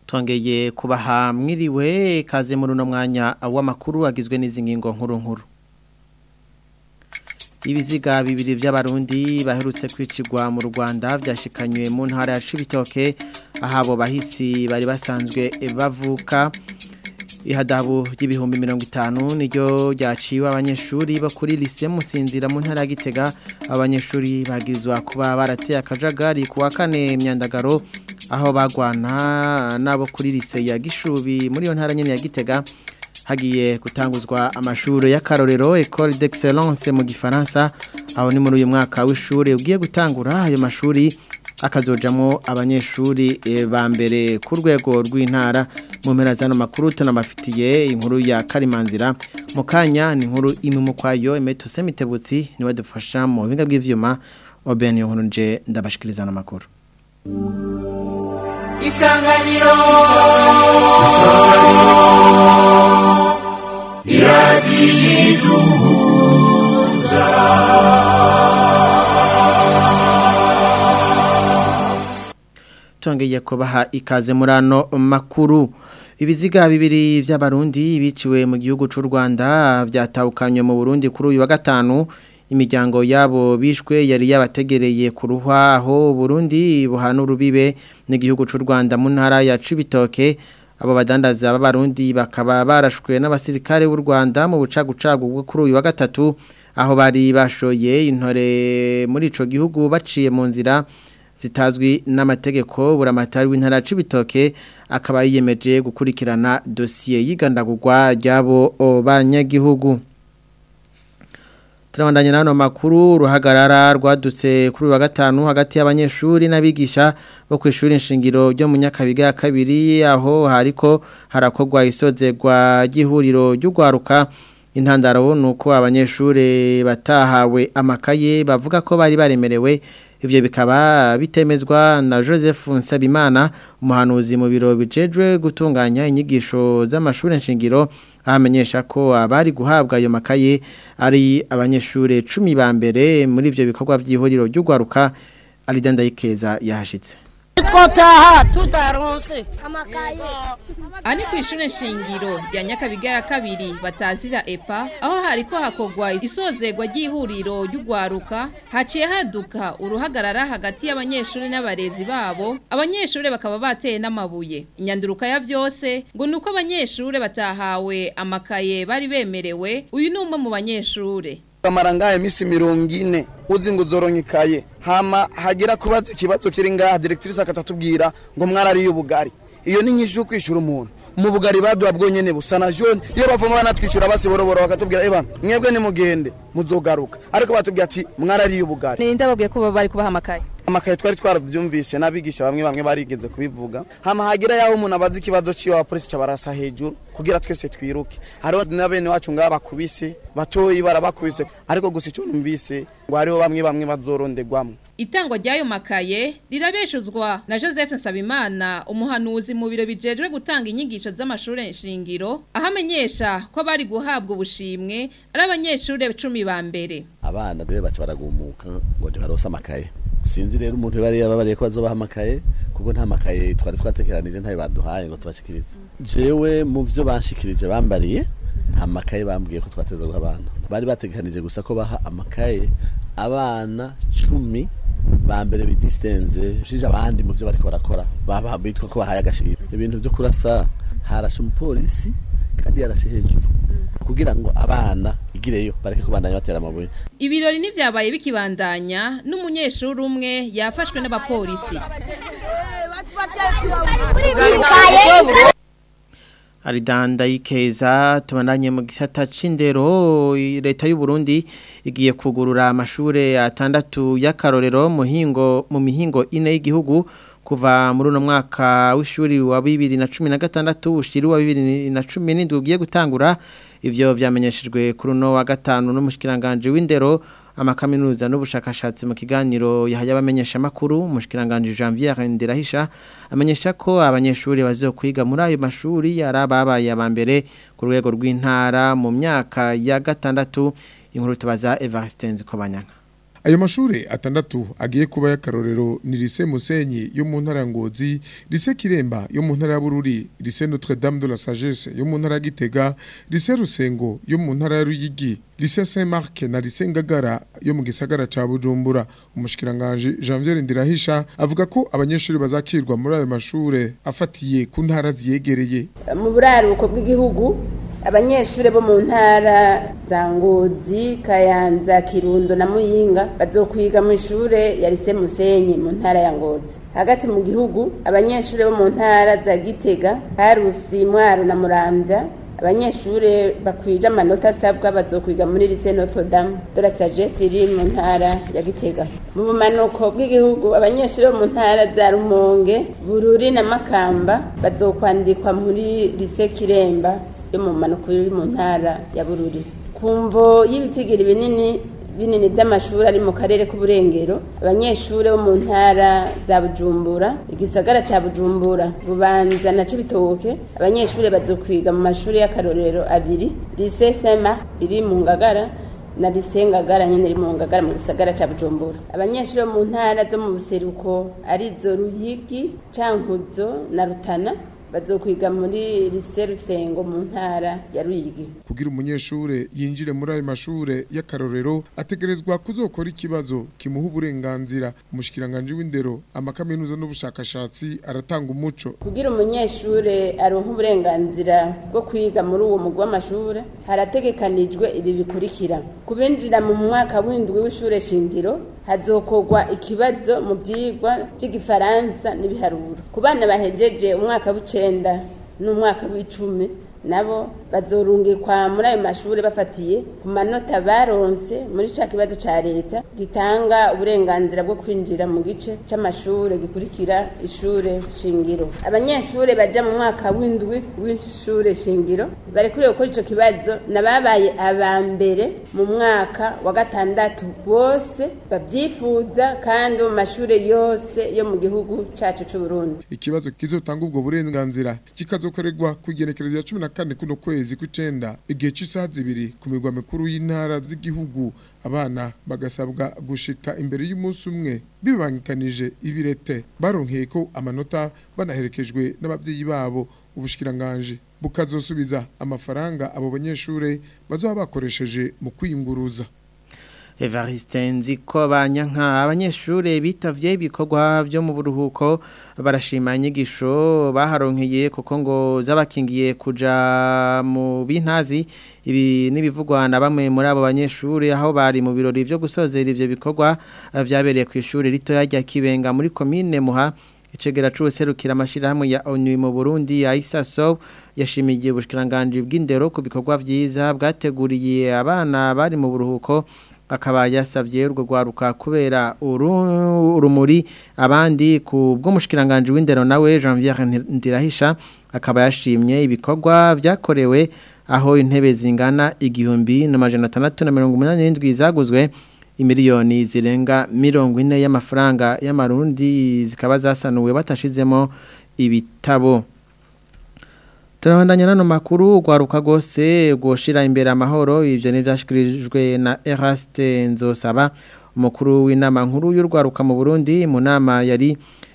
twongeye kubaha mwiriwe kaze muri uno mwanya w'amakuru agizwe n'izi ngingo nkuru nkuru ibiziga bibiri by'abarundi baherutse kwicirwa mu rwanda byashikanywe mu ntara ya cibitoke ahabo bahisi bari basanzwe bavuka ihadabu ry'ibihumbi mirongo itanu niryo ryaciwe abanyeshuri bo kuri lise musinzira mu ntara ya gitega abanyeshuri bagizwa kuba barateye akajagari ku wa kane myandagaro aho bagwana nabo kuri lise ya gishubi muri iyo ntara nyine ya gitega hagiye gutanguzwa amashuri y'akarorero Ecole d'Excellence mu gifaransa aho ni muri uyu mwaka w'ishuri ugiye gutangura ayo mashuri akazojamo abanyeshuri ba mbere ku rwego rw'intara mu mpera z'ano makuru tunabafitiye inkuru ya karimanzira mu kanya ni inkuru imwe mu kwayo imetuse mitebutsi niwe dufasha mu buhinga bw'ivyuma oben yo nkuru nje ndabashikiriza no makuru isanganiro iradiyiduhuza tongeye kubaha ikaze muri ano makuru ibiziga bibiri by'abarundi biciwe mu gihugu cy'u Rwanda byatawukanywe mu Burundi kuri uyu wa gatanu imiryango yabo bishwe yari yabategereye ku ruhaho Burundi buhana urubibe n'igihugu cy'u Rwanda mu ntara ya Cibitoke abo badandaza b'abarundi bakaba barashwe n'abasirikare b'u Rwanda mu bucagucagu bwo kuri uyu wa gatatu aho bari bashoye intore muri ico gihugu baciye mu nzira zitazwi n'amategeko buramatari w'intara cibitoke akaba yiyemeje gukurikirana dosiye y'igandagurwa ry'abo banyagihugu turabandanya n'ano makuru ruhagarara rwadutse kuri uyu wa gatanu hagati y'abanyeshuri n'abigisha bo ku ishuri nshingiro ryo mu nyakabiga ya kabiri aho hariko harakorwa isozerwa ry'ihuriro ry'urwaruka intandaro ni uko abanyeshuri batahawe amakaye bavuga ko bari baremerewe Ivyo bikaba bitemezwa na Joseph Nsabimana umuhanuzi mu biro bijejwe gutunganya inyigisho z'amashuri nshingiro ahamenyesha ko abari guhabwa ayo makaye ari abanyeshure 10 ba mbere muri ivyo bikorwa vy'ihuriro ry'ugwaruka Alidanda Ikeza yahashitse twotaha tutaronse amakaye Ani ku ishure nshingiro rya Nyakabiga ya kabiri batazira EPA aho hariko hakogwa isozerwa ry'ihuriro ry'ugwaruka haciye haduka uruhagarara hagati y'abanyeshuri n'abarezi babo abanyeshuri bakaba bateye n'amabuye inyanduruka ya vyose ngo nuko abanyeshuri batahawe amakaye bari bemerewe uyu ni umwe mu banyeshuri kamara ngahe misi mirongo ine uzi ngo uzoronke hama hagira kubaza ikibazo kiri ngaha directrice akatatubwira ngo mwarariye ubugari iyo ni nyinshi yo kwishura umuntu mu bugari baduha bwonyene busa na jone iyo bavoma banatwishyura basi boroboro bakatubwira eba mwebwe nimugende muzogaruka ariko batubwira ati mwarariye ubugari ninde babwiye ko bari kubaha amakaye amakaye twari twaravyumvise n'abigisha bamwe bamwe barigeze kubivuga hama hagira yaho umuntu abaza ikibazo ciwe wa polisi cabarasa hejuru kugira twese twiruke hariho na bene wacu ngaha bakubise batoyi barabakubise ariko gusa ico numvise ngo hariho bamwe bamwe bazorondegwamwo Itangwa ry'ayo makaye rirabeshuzwa na Joseph Nsabimana umuhanuzi mu biro bijejwe gutanga inyigisho z'amashuri nshingiro aho amenyesha ko bari guhabwa ubushimwe ari abanyeshuri 10 ba mbere abana bebe baca baragumuka ngo ntibarose amakaye sinzi rero umuntu bari yababariye ko bazobaha amakaye kuko nta makaye twari twatekeranije ntayo baduhaye ngo tubashikirize jewe mu vyo banshikirije bambariye nta makaye bambwiye ko twateza guha abana bari bategekanije gusa ko baha amakaye abana cumi ba mbere bidistenze ushije abandi mu byo bariko barakora baba bitwa ko bahaye agashiro ibintu byo kurasa harashe umupolisi kandi yarashe hejuru kugira ngo abana igireyo bareke kubandanya batera amabuye ibirori nivyabaye bikibandanya n'umunyeshuri umwe yafashwe n'abapolisi Aridanda ikeza tubandanye mu gisata c'indero leta y'u Burundi igiye kugurura amashure atandatu y'akarorero muhingo mu mihingo ine y'igihugu kuva muri uno mwaka w'ishuri wa 2016 ushiri wa 2017 ugiye gutangura ivyo vyamenyeshejwe kuri uno wa gatanu n'umushikiranganje w'indero amakaminuza n'ubushakashatsi mu kiganiro yahaya abamenyesha makuru umushikiranganje Janvier Nderahisha amenyesha ko abanyeshuri bazokwiga muri ayo mashuri yarababaye abambere ku rwego rw'intara mu myaka ya gatandatu inkuru tubaza Evariste Nzikobanyanga ayo mashure atandatu agiye kuba y'akarorero ni lycée Musenyi yo mu ntara ya Ngozi lycée Kiremba yo mu ntara ya Bururi lycée Notre Dame de la Sagesse yo mu ntara ya Gitega lycée Rusengo yo mu ntara ya Ruyigi lycée Saint-Marc na lycée Ngagara yo mu gisagara ca Bujumbura umushikiranganje Janvier Ndirahisha avuga ko abanyeshuri bazakirwa muri ayo mashure afatiye ku ntara ziyegereye mu buraruko bw'igihugu abanyeshuri bo mu ntara za ngozi kayanza kirundo na muyinga bazokwiga mu ishure ya lise musenyi mu ntara ya ngozi hagati mu gihugu abanyeshuri bo mu ntara za gitega karusi mwaro na muramvya abanyeshuri bakwije amanota asabwa bazokwiga muri lise notre dame de la sagesse iri mu ntara ya gitega mu bumanuko bw'igihugu abanyeshuri bo mu ntara za rumonge bururi na makamba bazokwandikwa muri lise kiremba yo mu manuko iri mu ntara ya bururi ku mvo y'ibitigiri binini binini by'amashuri ari mu karere k'uburengero abanyeshuri bo mu ntara za bujumbura igisagara cya bujumbura bubanza na cibitoke abanyeshuri bazokwiga mu mashuri y'akarorero abiri lycée saint marc iri mu ngagara na lycée ngagara nyene iri mu ngagara mu gisagara cya bujumbura abanyeshuri bo mu ntara zo mu buseruko arizo ruyigi cankuzo na rutana bazokwiga muri lise rusengo mu ntara ya ruyigi kugira umunyeshure yinjire muri ayo mashure y'akarorero ategerezwa kuzokora ikibazo kimuha uburenganzira umushikiranganje w'indero amakaminuza n'ubushakashatsi aratanga umuco kugira umunyeshure aronka uburenganzira bwo kwiga muri uwo mugwi w'amashure harategekanijwe ibi bikurikira kubinjira mu mwaka w'indwi w'ishure shingiro hazokorwa ikibazo mu byigwa by'igifaransa n'ibiharuro ku bana bahejeje umwaka w'icenda n'umwaka w'icumi nabo bazorungikwa muri ayo mashuri bafatiye ku manota baronse muri ca kibazo ca leta gitanga uburenganzira bwo kwinjira mu gice c'amashure gikurikira ishure shingiro abanyeshure baja mu mwaka w'indwi w'ishure shingiro barekuriwe gukora ico kibazo nababaye aba mbere mu mwaka wa gatandatu bose babyifuza kandi mu mashure yose yo mu gihugu cacu c'uburundi ikibazo kizotanga ubwo burenganzira kikazokorerwa ku igenekerezo ya cumi na kane kuno kwezi kw'icenda igihe c'isaha zibiri ku migwa mikuru y'intara z'igihugu abana bagasabwa gushika imbere y'umunsi umwe bibangikanije ibirete baronkeye ko amanota banaherekejwe n'abavyeyi babo ubushikiranganje bukazosubiza amafaranga abo banyeshure bazoba bakoresheje mu kwiyunguruza Evariste nziko banyanka abanyeshure bitavye ibikorwa byo mu buruhuko barashima inyigisho baharonkeye kuko ngo zabakingiye kuja mu bintazi ibi nibivugwa na bamwe muri abo banyeshure aho bari mu birori byo gusozera ivyo bikorwa vyabereye ku ishuri rito rya Kibenga muri commune Muha Icegera c'userukira amashirahamwe ya ONU mu Burundi ya ISASO yashimiye ubushikiranganje bw'indero ku bikorwa vyiza bwateguriye abana bari mu buruhuko akaba yasabye urwo rwaruka kubera urumuri abandi ku bw'umushikiranganje w'indero nawe Janvier Ndirahisha akaba yashimye ibikorwa byakorewe aho intebe zingana igihumbi n'amajana atandatu na mirongo umunani n'indwi zaguzwe imiliyoni zirenga mirongo ine y'amafaranga y'amarundi zikaba zasanuwe batashizemo ibitabo Turabandanya nano makuru ugwaruka gose goshira imbere amahoro ivyo nivyashikirijwe na Eraste Nzosaba umukuru w'inama nkuru y'urwaruka mu Burundi mu nama yari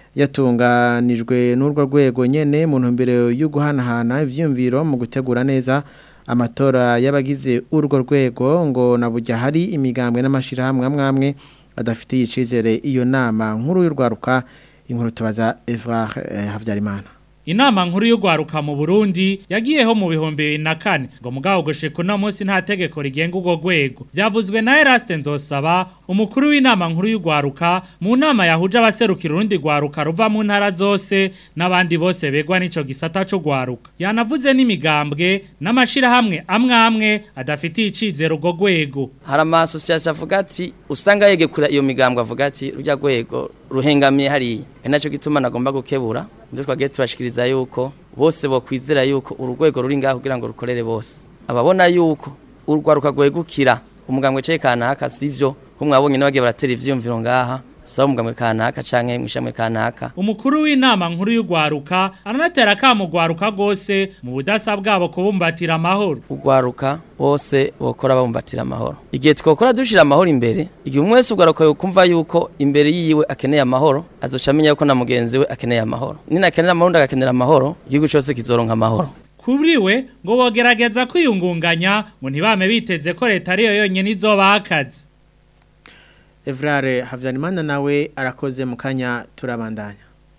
yatunganijwe n'urwo rwego nyene mu ntumbero yo guhanahana ivyumviro mu gutegura neza amatora y'abagize urwo rwego ngo nabujya hari imigambwe n'amashirahamwe amwamwe adafitiye icizere iyo nama nkuru y'urwaruka inkuru tubaza Evra eh, Havyarimana Inama nkuru y'ugwaruka mu Burundi yagiyeho mu bihumbi bibiri na kane ngo mugabo gushika uno munsi nta tegeko rigenga urwo rwego byavuzwe na Eraste Nzosaba umukuru w'inama nkuru y'ugwaruka mu nama yahuje abaserukira urundi gwaruka ruva mu ntara zose n'abandi bose begwa n'ico gisata cyo gwaruka yanavuze n'imigambwe n'amashirahamwe amwe amwe adafitiye icizero urwo rwego hari amasosiyasiyo avuga ati usanga yegekura iyo migambwe avuga ati rujya rwego ruhengamiye hariya ni nacyo gituma nagomba gukebura ibyo twagiye turashikiriza yuko bose bokwizera yuko urwego ruri ngaho kugira ngo rukorere bose ababona yuko urwaruka rwegukira umugambwe cye kanaka sivyo ko mwabonye n'abagiye baratera ivyumviro ngaha saba umugambwe kanaka canke mwishamwe kanaka umukuru w'inama nkuru y'ugwaruka aranatera akamugwaruka gose mu budasa bwabo kubumbatira amahoro ugwaruka bose bokora babumbatira amahoro igihe twokora dushira amahoro imbere igihe umwe wese ugwaruka yokumva yuko imbere yiwe akeneye amahoro azoca amenya yuko na mugenzi we akeneye amahoro nina akenera amahoro ndagakenera amahoro igihugu cyose kizoronka amahoro kuri we ngo bogerageza kwiyungunganya ngo ntibame biteze ko leta ariyo yonyine izobaha akazi Evrare Havyanimana nawe arakoze mu kanya turabandanya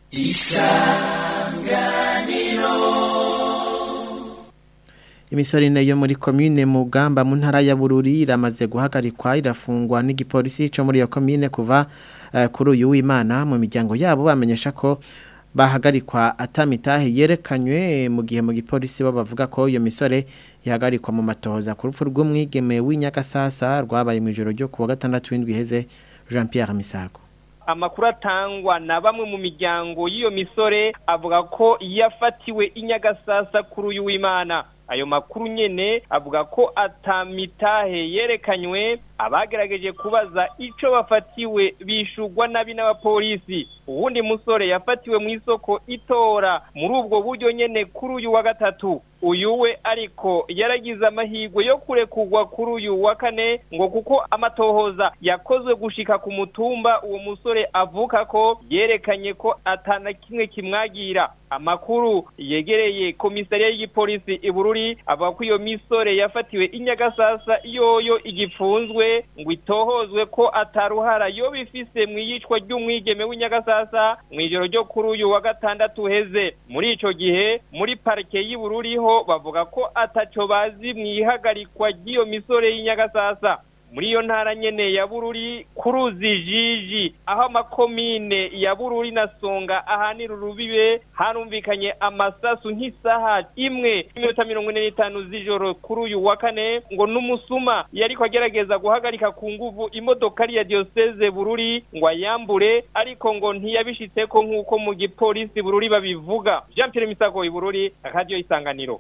Imisori nayo muri commune Mugamba mu ntara ya Bururi iramaze guhagarikwa irafungwa n'igipolisi cyo muri iyo commune kuva uh, kuri uyu w'Imana mu miryango yabo bamenyesha ko bahagarikwa atamitahe yerekanywe mu gihe mu gipolisi bo bavuga ko iyo misore ihagarikwa mu matohoza ku rupfu rw'umwigeme w'inyagasasa rwabaye mu ijoro ryo kuwa gatandatu w'indwi iheze Jean Pierre Misago amakuru atangwa na bamwe mu miryango y'iyo misore avuga ko yafatiwe inyagasasa kuri uyu w'Imana ayo makuru nyene avuga ko atamitahe yerekanywe abagerageje kubaza ico bafatiwe bishugwa nabi n'abapolisi uwundi musore yafatiwe mu isoko itora muri ubwo buryo nyene kuri uyu wa gatatu uyu we ariko yaragize amahirwe yo kurekurwa kuri uyu wa kane ngo kuko amatohoza yakozwe gushika ku mutumba uwo musore avuka ko yerekanye ko atana kimwe kimwagira amakuru yegereye komisariya y'igipolisi ibururi avuga ko iyo misore yafatiwe inyagasasa yoyo igipfunzwe ngo itohozwe ko ataruhara yo bifise mu iyicwa ry'umwigeme w'inyagasasa mu ijoro ryo kuri uyu wa gatandatu uheze muri ico gihe muri parike y'Ibururi ho bavuga ko ataco bazi mu ihagarikwa ry'iyo misore y'inyagasasa muri iyo ntara nyene ya Bururi kuruzi jiji aho amakomine ya Bururi na Songa ahanira urubibe harumvikanye amasasu nk'isaha imwe iminota mirongo ine n'itanu z'ijoro kuri uyu wa kane ngo n'umusuma yariko agerageza guhagarika ku nguvu imodokari ya diocese Bururi ngo ayambure ariko ngo ntiyabishitseko nk'uko mu gipolisi Bururi babivuga Jean Pierre Misago Bururi akadio isanganiro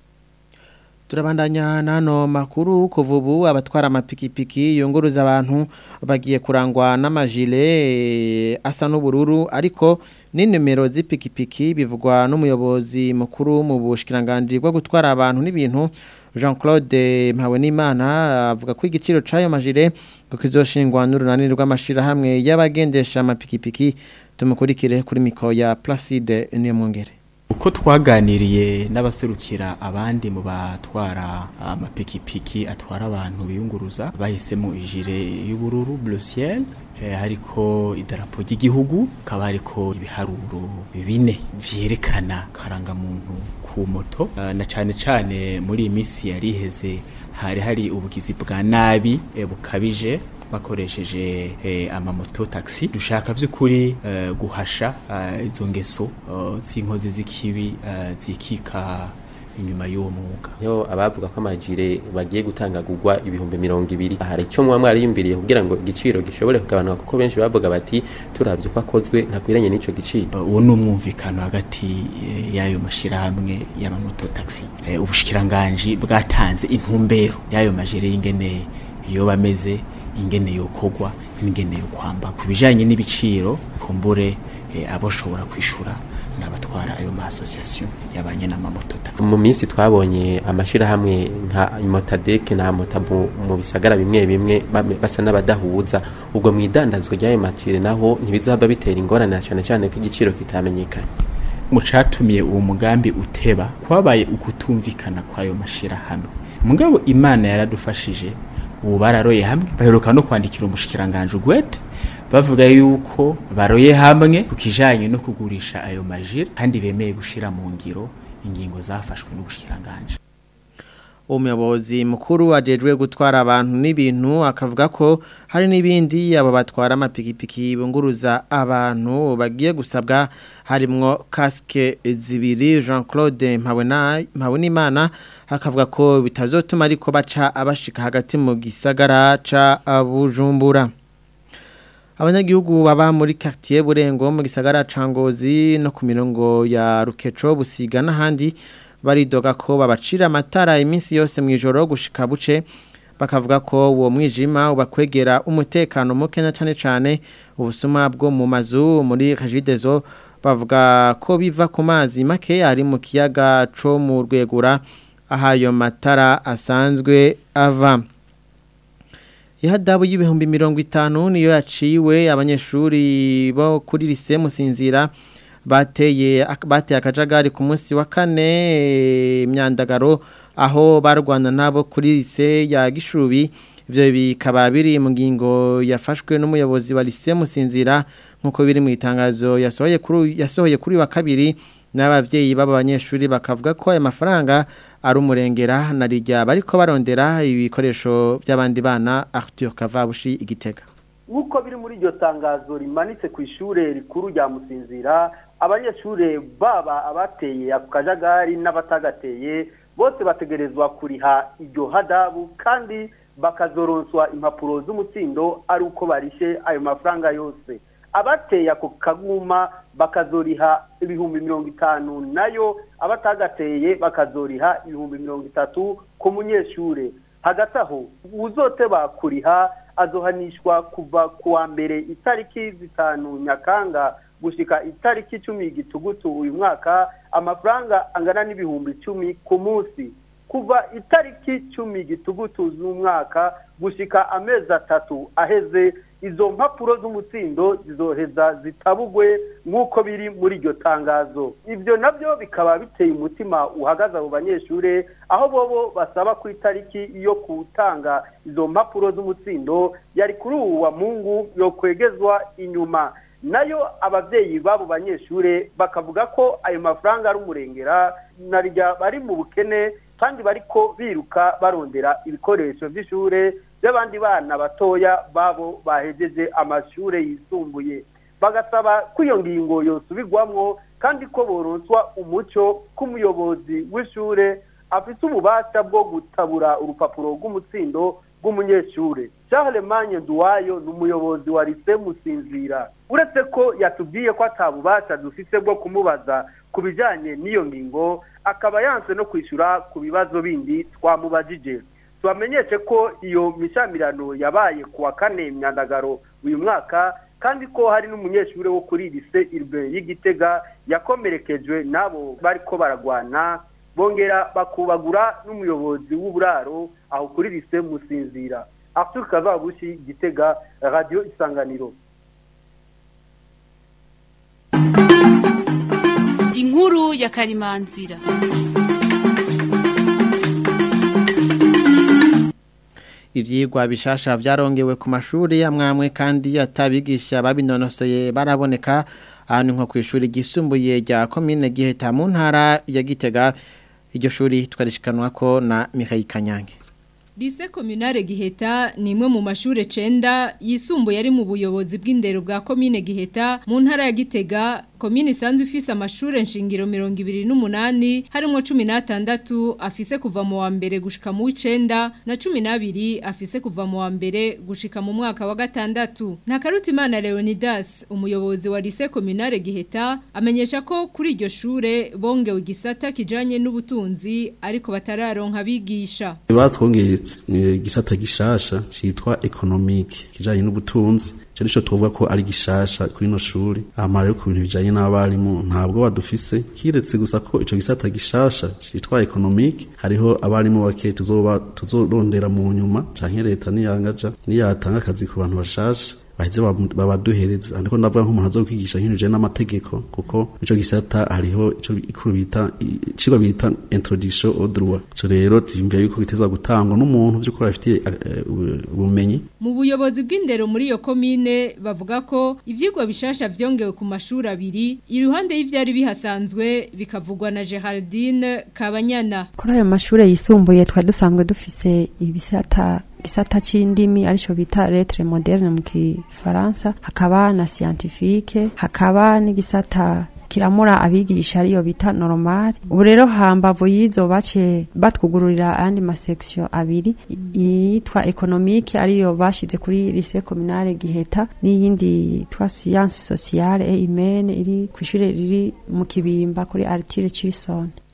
Turabandanya nano makuru kuvubu abatwara amapikipiki yunguruza abantu bagiye kurangwa n'amajile asa n'ubururu ariko n'inimero z'ipikipiki bivugwa n'umuyobozi mukuru mu bushikiranganje bwo gutwara abantu n'ibintu Jean Claude Mpawenimana avuga ko igiciro c'ayo majile ngo kizoshingwa n'urunani rw'amashira hamwe y'abagendesha amapikipiki tumukurikire kuri miko ya Placide Niyomwongere uko twaganiriye n'abaserukira abandi mu batwara amapikipiki atwara abantu biyunguruza bahisemo ijire y'ubururu bleu ciel hariko idarapo ry'igihugu kaba hariko ibiharuro bine vyerekana karangamuntu ku moto na cane cane muri iyi minsi yari iheze hari hari ubugizi bwa nabi bukabije bakoresheje eh, amamoto taxi dushaka vy'ukuri eh, guhasha eh, izo ngeso uh, z'inkozi z'ikibi uh, zikika inyuma y'uwo mwuga yo abavuga ko amajire bagiye gutangagurwa ibihumbi mirongo ibiri hari icyo muba mwariyumviriye kugira ngo igiciro gishobore kugabanuka kuko benshi bavuga bati turavye ko akozwe ntakwiranye n'ico giciro uwo ni umwumvikano hagati y'ayo mashirahamwe y'amamoto taxi ubushikiranganji bwatanze intumbero y'ayo majire y'ingene yoba ameze ingene yokogwa ingene yo kwamba kubijanye n'ibiciro kumbure e, aboshobora kwishura n'abatwara ayo ma association yabanye n'amamoto taxi mu minsi twabonye amashira hamwe nka Motadek na Motabu mu bisagara bimwe bimwe basa n'abadahuza ubwo mwidandazwa ry'ayo macire naho ntibizaba bitera ingorane cyane cyane ko igiciro kitamenyekanye mu catumiye uwo mugambi uteba kwabaye ukutumvikana kwayo mashira hamwe mugabo imana yaradufashije ubu bararoye hamwe baheruka no kwandikira umushikiranganje ugwete bavuga yuko baroye hamwe ku kijanye no kugurisha ayo majire kandi bemeye gushira mu ngiro ingingo zafashwe n'ubushikiranganje umuyobozi mukuru ajejwe gutwara abantu n'ibintu akavuga ko hari n'ibindi abo batwara amapikipiki bunguruza abantu bagiye gusabwa harimwo kasike zibiri Jean Claude Mpawenimana akavuga ko bitazotuma ariko baca abashika hagati mu gisagara ca Bujumbura abanyagihugu baba muri quartier Burengo mu gisagara ca Ngozi no ku mirongo ya Rukeco busiga n'ahandi baridoga ko babacira amatara iminsi yose mu ijoro gushika buce bakavuga ko uwo mwijima ubakwegera umutekano muke na cyane cyane ubusuma bwo mu mazu muri Regideso bavuga ko biva ku mazi make ari mu kiyaga co mu rwegura ahayo matara asanzwe ava ihadabu y'ibihumbi mirongo itanu niyo yaciwe abanyeshuri bo kuri lise musinzira bateye bateye akajagari ku munsi wa kane imyandagaro aho barwana nabo kuri lise ya gishubi ibyo bikaba biri mu ngingo yafashwe n'umuyobozi wa lise musinzira nk'uko biri mu itangazo yasohoye kuri yasohoye kuri wa kabiri n'abavyeyi b'aba banyeshuri bakavuga ko aya mafaranga ari umurengera na rijya bariko barondera ibikoresho by'abandi bana Arthur Kavabushi igitega nk'uko biri muri iryo tangazo rimanitse ku ishure rikuru rya musinzira abanyeshure baba abateye ako kajagari n'abatagateye bose bategerezwa kuriha iryo hadabu kandi bakazoronswa impapuro z'umutsindo ari uko barishe ayo mafaranga yose abateye ako kaguma bakazoriha ibihumbi mirongo itanu nayo abatagateye bakazoriha ibihumbi mirongo itatu ku munyeshure hagati aho uzoteba kuriha azohanishwa kuva ku wa mbere itariki zitanu nyakanga gushika itariki icumi gitugutu uyu mwaka amafaranga angana n'ibihumbi icumi ku munsi kuva itariki cumi gitugutu z'umwaka gushika amezi atatu aheze izo mpapuro z'umutsindo zizoheza zitabugwe nk'uko biri muri iryo tangazo ibyo nabyo bikaba biteye umutima uhagaze abo banyeshure aho bobo basaba ku itariki yo gutanga izo mpapuro z'umutsindo yari kuri ubu wa mungu yo kwegezwa inyuma nayo ababyeyi b'abo banyeshure bakavuga ko ayo mafaranga ari umurengera narya bari mu bukene kandi bariko biruka barondera ibikoresho by'ishure by'abandi bana batoya babo bahejeje amashure yisumbuye bagasaba ko iyo ngingo yosubirwamwo kandi ko boronswa umuco k'umuyobozi w'ishure afite ububasha bwo gutabura urupapuro rw'umutsindo rw'umunyeshure Charles Manye Duwayo ni umuyobozi wa Lise Musinzira uretse ko yatubwiye ko atabubasha dufite bwo kumubaza ku bijanye n'iyo ngingo akaba yanse no kwishyura ku bibazo bindi twamubajije tubamenyeshe ko iyo mishamirano yabaye ku wa kane myandagaro uyu mwaka kandi ko hari n'umunyeshuri wo kuri lise irbe y'igitega yakomerekejwe n'abo bariko baragwana bongera bakubagura n'umuyobozi w'uburaro aho kuri lise musinzira Arthur Kavabushi Gitega Radio Isanganiro Inkuru ya Karimanzira ivyigwa bishasha vyarongewe ku mashuri amwamwe kandi atabigisha babinonosoye baraboneka ahantu nko kwishuri gisumbuye rya commune Giheta mu ntara ya Gitega iryo shuri twarishikanwa ko na Mikhail Kanyange Lise Communale Giheta ni imwe mu mashure cenda yisumbuye ari mu buyobozi bw'indero bwa commune Giheta mu ntara ya Gitega komine isanzwe ifise amashure nshingiro mirongo ibiri n'umunani harimwo cumi n'atandatu afise kuva mu wa mbere gushika mu w'icenda na cumi n'abiri afise kuva mu wa mbere gushika mu mwaka wa gatandatu ntakarutimana leonidas umuyobozi wa lise kominare giheta amenyesha ko kuri iryo shure bongewe igisata kijanye n'ubutunzi ariko batararonka abigisha batwongeye igisata gishasha citwa economique kijanye n'ubutunzi cyo nico tuvuga ko ari gishasha kuri no shuri amara yo ku bintu bijanye n'abarimu ntabwo badufise kiretse gusa ko ico gisata gishasha citwa economique hariho abarimu bake tuzoba tuzorondera mu nyuma canke leta niyangaja niyatanga akazi ku bantu bashasha baheze babaduhereza ariko ndavuga nk'umuntu azokwigisha nk'ibintu bijanye n'amategeko kuko ico gisata hariho ico ikuru bita icigwa bita introduction au droit so rero twumviye yuko bitezwa gutangwa n'umuntu by'ukuri afitiye ubumenyi mu buyobozi bw'indero muri iyo komine bavuga ko ivyigwa bishasha vyongewe ku mashuri abiri iruhande y'ivyari bihasanzwe bikavugwa na Geraldine Kabanyana kuri ayo mashuri yisumbuye twari dusanzwe dufise ibisata gisata c'indimi arico bita lettre moderne mu kifaransa hakaba na scientifique hakaba n'igisata kiramura abigisha ariyo bita normal ubu rero hambavu yizo bace batwugururira ayandi masection abiri yitwa economique ariyo bashize kuri lycée communale Giheta n'iyindi yitwa science sociale et humaine iri kw'ishure riri mu kibimba kuri Artile Chisone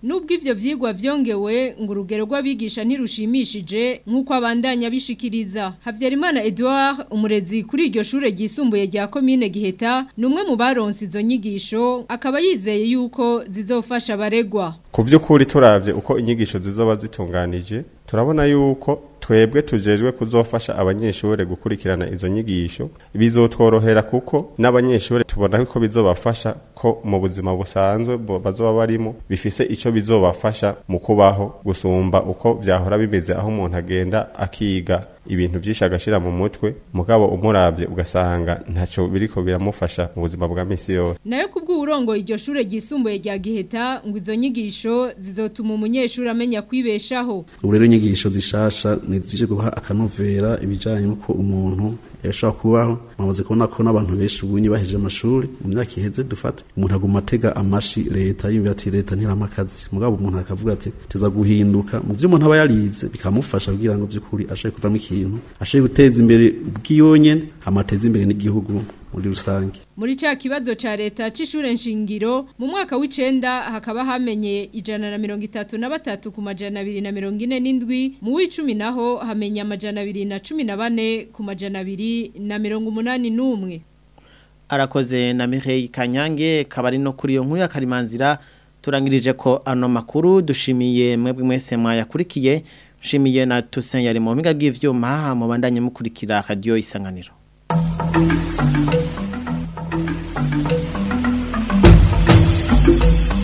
nubwo ivyo vyigwa vyongewe ngo urugero rw'abigisha ntirushimishije nk'uko abandanya bishikiriza Havyarimana Edouard umurezi kuri iryo shure ryisumbuye rya commune Giheta numwe mu baronse izo nyigisho akaba yizeye yuko zizofasha abaregwa ku by'ukuri turavye uko inyigisho zizoba zitunganije turabona yuko twebwe tujejwe kuzofasha abanyeshuri gukurikirana izo nyigisho bizotworohera kuko n'abanyeshuri tubona ko bizobafasha ko mu buzima busanzwe bo- bazoba barimo bifise ico bizobafasha mu kubaho gusumba uko vyahora bimeze aho umuntu agenda akiga ibintu vyinshi agashira mu mutwe mugabo umuravye ugasanga ntaco biriko biramufasha mu buzima bwa misi yose nayo kubw'uburongo iryo shure ryisumbuye rya Giheta ngo izo nyigisho zizotuma umunyeshuri amenya kwibeshaho ubu rero inyigisho zishasha nizije guha akanovera ibijanye n'uko umuntu yashobora kubaho mwamaze kubona ko n'abantu benshi ubunye baheje amashuri mu myaka iheze dufata umuntu aguma atega amashi leta yumvira ati leta ntirama akazi mugabo umuntu akavuga ati tuza guhinduka mu vyo umuntu aba yarize bikamufasha kugira ngo vy'ukuri ashobore kuvamo ikintu ashobore guteza imbere ubwiyonyene amateza imbere n'igihugu muri rusange Muri ca kibazo ca leta c'ishure nshingiro mu mwaka w'icenda hakaba hamenye ijana na mirongo itatu na batatu ku majana abiri na mirongo ine n'indwi mu w'icumi naho hamenye amajana abiri na cumi na bane ku majana abiri na mirongo umunani n'umwe arakoze na Mireille Kanyange kabari no kuri iyo nkuru ya Karimanzira turangirije ko ano makuru dushimiye mwebwe mwese mwayakurikiye shimiye na Toussaint yari mu mpinga bw'ivyuma mu bandanye mukurikira radio isanganiro